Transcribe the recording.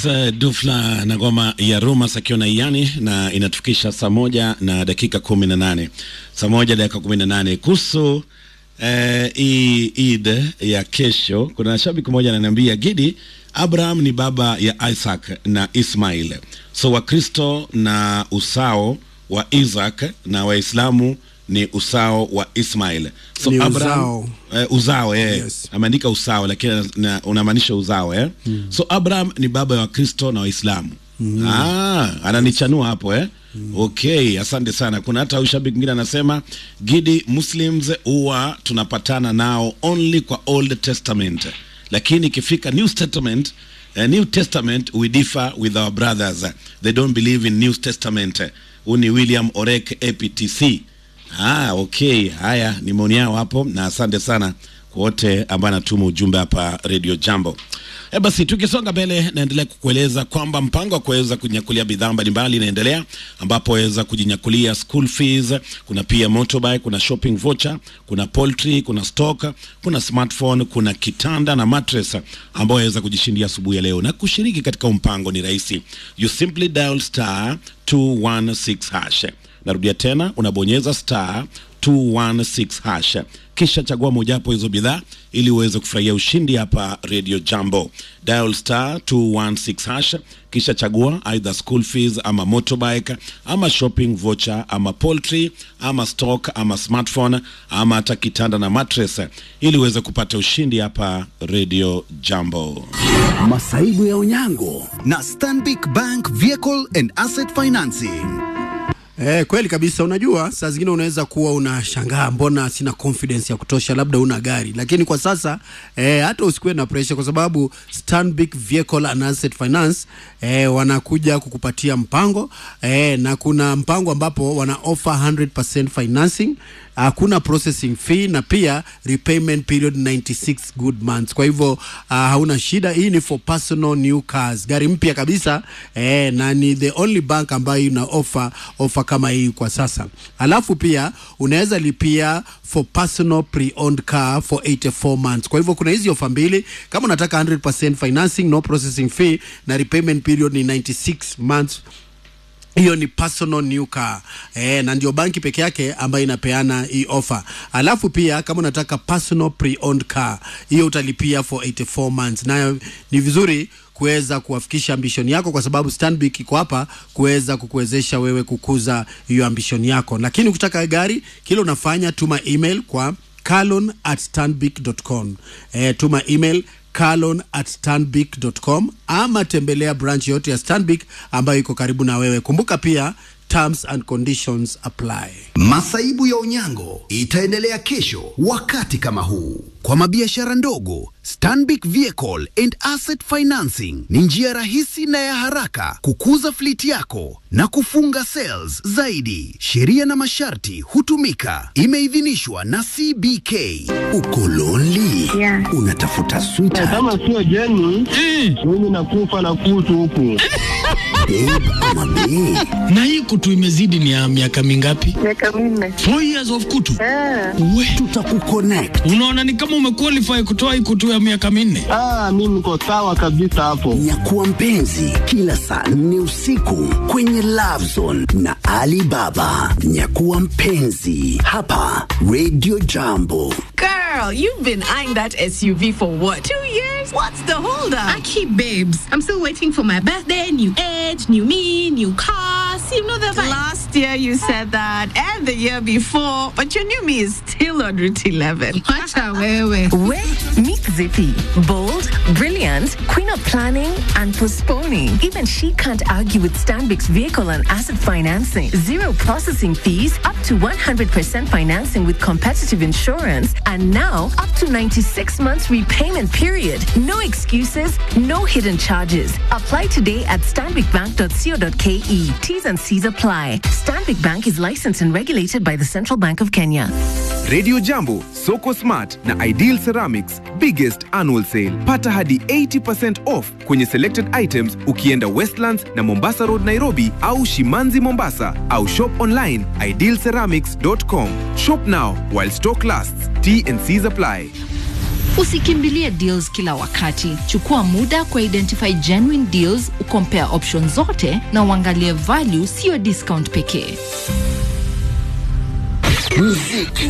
uh, Dufla na ngoma ya Rumas akiwa na Iyani na inatufikisha saa moja na dakika kumi na nane saa moja dakika kumi na nane kuhusu eh, hii Eid ya kesho. Kuna shabiki mmoja ananiambia Gidi, Abraham ni baba ya Isaac na Ismail, so Wakristo na usao wa Isaac na Waislamu ni usao wa Ismail. So Ni Abraham, uzao. eh, uzao eh. Yes. Ameandika usao lakini na- unamaanisha uzao eh. So Abraham ni baba wa Kristo na Waislamu. Ah, ananichanua hapo eh. Okay, asante sana. Kuna hata huyu shabiki mwingine anasema Gidi, Muslims huwa tunapatana nao only kwa Old Testament, lakini ikifika New Testament Uh, New Testament we differ with our brothers. They don't believe in New Testament. Huu ni William Orek APTC. Ah, okay. Haya ni maoni yao hapo, na asante sana kwa wote ambao anatuma ujumbe hapa Radio Jambo. E basi, tukisonga mbele, naendelea kukueleza kwamba mpango wa kuweza kunyakulia bidhaa mbalimbali inaendelea, ambapo waweza kujinyakulia school fees, kuna pia motorbike, kuna shopping voucher, kuna poultry, kuna stock, kuna smartphone, kuna kitanda na mattress ambao waweza kujishindia asubuhi ya leo. Na kushiriki katika mpango ni rahisi, you simply dial star 216 hash Narudia tena, unabonyeza star 216 hash, kisha chagua mojawapo hizo bidhaa ili uweze kufurahia ushindi hapa Radio Jambo. Dial star 216 hash, kisha chagua either school fees ama motorbike ama shopping voucher ama poultry ama stock ama smartphone ama hata kitanda na mattress ili uweze kupata ushindi hapa Radio Jambo. Masaibu ya Onyango na Stanbic Bank Vehicle and Asset Financing. Eh, kweli kabisa. Unajua, saa zingine unaweza kuwa unashangaa mbona sina confidence ya kutosha, labda una gari, lakini kwa sasa eh, hata usikuwe na pressure, kwa sababu Stanbic Vehicle and Asset Finance eh, wanakuja kukupatia mpango eh, na kuna mpango ambapo wana offer 100% financing hakuna processing fee na pia repayment period 96 good months. Kwa hivyo uh, hauna shida. Hii ni for personal new cars, gari mpya kabisa eh, na ni the only bank ambayo ina offer offer kama hii kwa sasa. Alafu pia unaweza lipia for personal pre-owned car for 84 months. Kwa hivyo kuna hizi ofa mbili, kama unataka 100% financing no processing fee na repayment period ni 96 months hiyo ni personal new car eh, na ndio banki peke yake ambayo inapeana hii offer. Alafu pia kama unataka personal pre-owned car, hiyo utalipia for 84 months. Nayo ni vizuri kuweza kuwafikisha ambition yako, kwa sababu Stanbic iko hapa kuweza kukuwezesha wewe kukuza hiyo ambition yako. Lakini ukitaka gari, kile unafanya tuma email kwa carlon at stanbic.com. Eh, tuma email carlon at stanbic.com ama tembelea branch yote ya Stanbic ambayo iko karibu na wewe. Kumbuka pia terms and conditions apply. Masaibu ya Onyango itaendelea kesho wakati kama huu. Kwa mabiashara ndogo, Stanbic Vehicle and Asset Financing ni njia rahisi na ya haraka kukuza fliti yako na kufunga sales zaidi. Sheria na masharti hutumika. Imeidhinishwa na CBK. Uko lonely? Yeah. Unatafuta sweetheart, kama sio jeni mimi nakufa na kutu huku babe ama bae? na hii kutu imezidi ni ya miaka mingapi? miaka minne. Four years of kutu. Ah, We, Tutakuconnect. unaona ni kama umequalify kutoa hii kutu ya miaka minne. ah, mi niko sawa kabisa hapo Nyakuwa mpenzi kila saa nne usiku kwenye Love Zone na Alibaba. Nyakuwa mpenzi hapa Radio Jambo. Girl, you've been eyeing that SUV for what? Two years? What's the holdup? Aki babes, I'm still waiting for my birthday, new age, new me, new cars. You know the vibe. Last year you said that, and the year before, but your new me is still on Route 11. Wacha wewe. Wait, meet Zippy. Bold, brilliant, queen of planning and postponing. Even she can't argue with Stanbic's vehicle and asset financing. Zero processing fees, up to 100% financing with competitive insurance, and now up to 96 months repayment period. No excuses, no hidden charges. Apply today at stanbicbank.co.ke. T's and C's apply. Stanbic Bank is licensed and regulated by the Central Bank of Kenya. Radio Jambo, Soko Smart na Ideal Ceramics biggest annual sale. Pata hadi 80% off kwenye selected items ukienda Westlands na Mombasa Road Nairobi au Shimanzi Mombasa au shop online idealceramics.com. Shop now while stock lasts. T and C's apply. Usikimbilie deals kila wakati. Chukua muda kwa identify genuine deals, ukompare options zote na uangalie value, sio discount pekee. Muziki